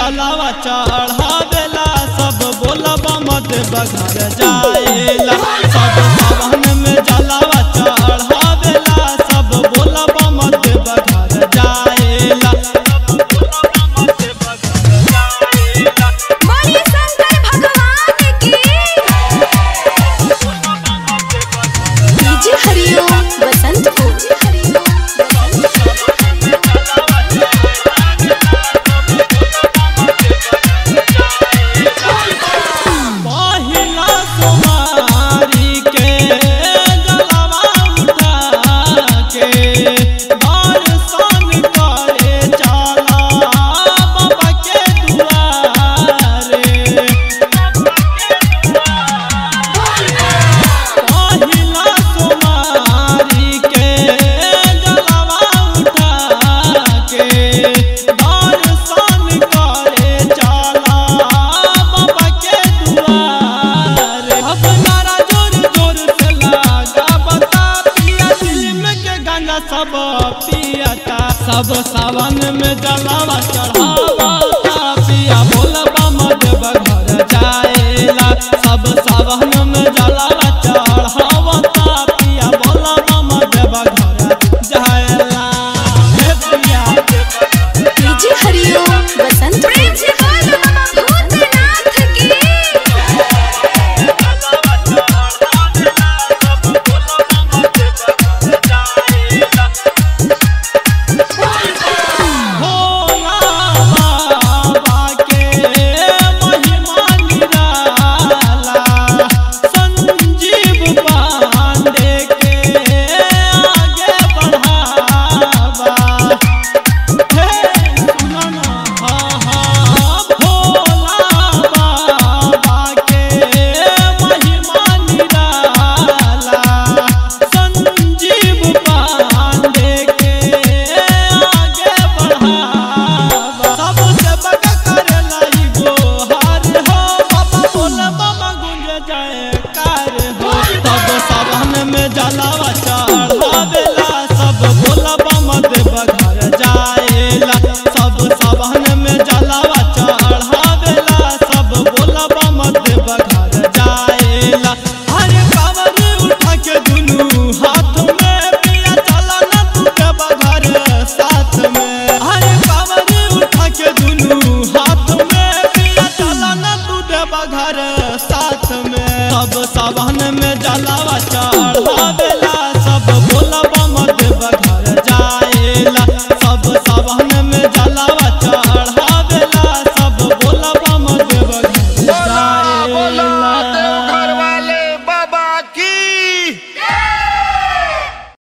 जलावा चढ़ावेला सब बोलबा मत बघर जाएला सब सावन में जलावा चढ़ावेला सब बोलबा मत बघर जाएला बोलिए शंकर भगवान की डीजे हरिओम बसंत को पहिला सोमारी के जलवा उठा के दर्शन करे चला बाबा के दुआरे पहिला सोमारी के जलवा उठा के दर्शन करे चला बाबा के दुआरे अब नारा जोर जोर से लगा बता पिया फिल्म के गाना सब पियता सब